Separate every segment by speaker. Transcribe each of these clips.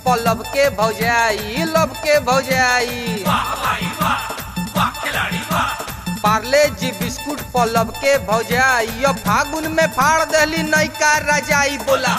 Speaker 1: पलब के भौजाई लब के भौजाई पार्ले जी बिस्कुट पलब के भौजाई अब फागुन में फाड़ दहली नैका रजाई बोला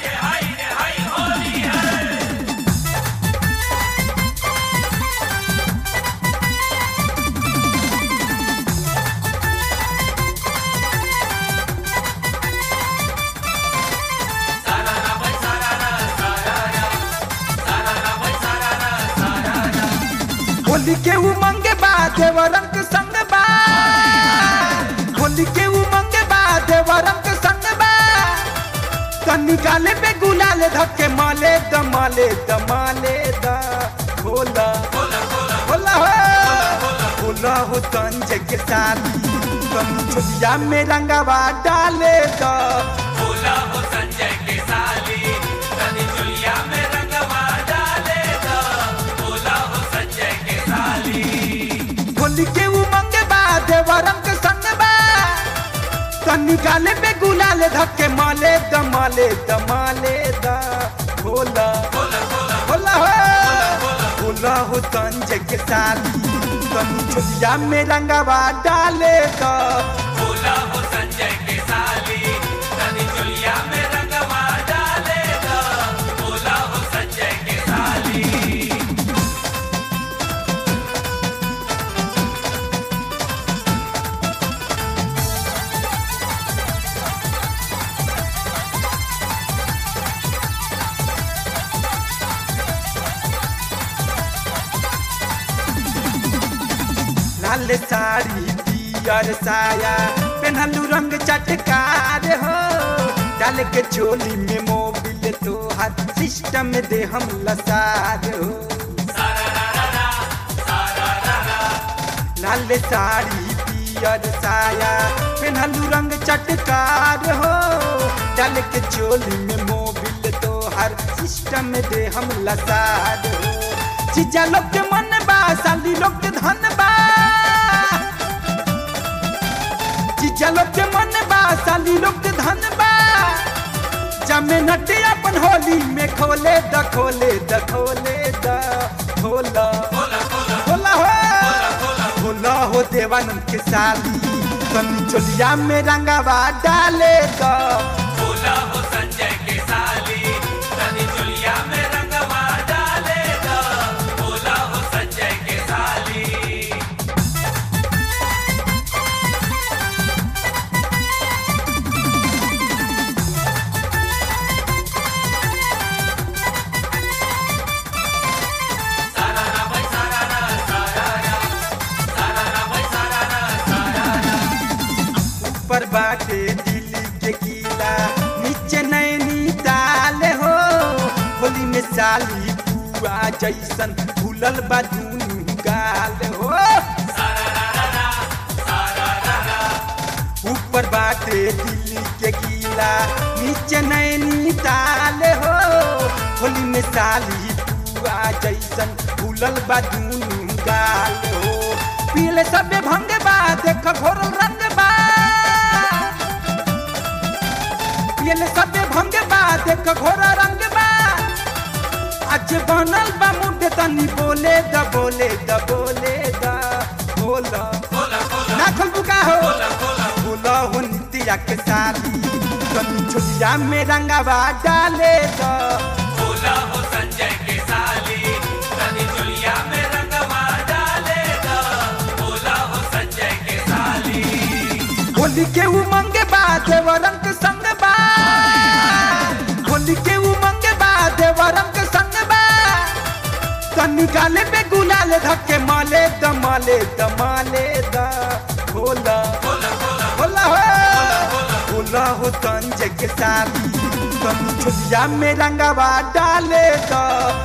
Speaker 2: होली के उमंग बा देवरम के संग बा होली के उमंग बा देवरम के संग बा तनी गाले पे गुलाल धक्के माले द माले द माले द होला होला हो होला हो तंज के साथ तम छुलिया में रंगवा डाले द होली के उमंग बा देवरम के संग बा तनी गाले पे गुलाल धक्के माले द माले द माले द होला होला हो होला हो तंज के साथ तनी छुलिया में रंगवा डाले द लाल साड़ी पियर साया पेनहलू रंग चटकार हो डाल के चोली में मोबिल तो हर सिस्टम दे हम लसार हो लाल साड़ी पियर साया पेनहलू रंग चटकार हो डाल के चोली में मोबिल तो हर सिस्टम दे हम लसार हो चीजा लोग के मन बा साली लोग के धन बा चीजा लोग के मन बा साली लोग के धन बा जमे नटे अपन होली में खोले द खोले द खोले द होला होला हो होला हो देवानंद के साली तनी चोलिया में रंगावा डाले द ऊपर बाटे दिल्ली के किला नीचे नैनी ताल हो होली में साली पुआ जैसन फूलल बा दुनू गाल हो ऊपर बाटे दिल्ली के किला नीचे नैनी ताल हो होली में साली पुआ जैसन फूलल बा दुनू गाल हो पीले सबे भंग बा देख घोरल रंग बा पीले सबे भंग बा देख घोरा रंग बा आज बनल बा मुंडे तनी बोले द बोले द बोले द बोला ना खोल बुका हो बोला हो नित्या के साथी तनी छुलिया में रंगावा डाले द होली के उमंग बा देवरम के संग बा होली के उमंग बा देवरम के संग बा तनी गाले पे गुलाल धक्के माले द माले द माले द होला होला हो होला हो तंज के साथी तनी छुलिया में रंगावा डाले द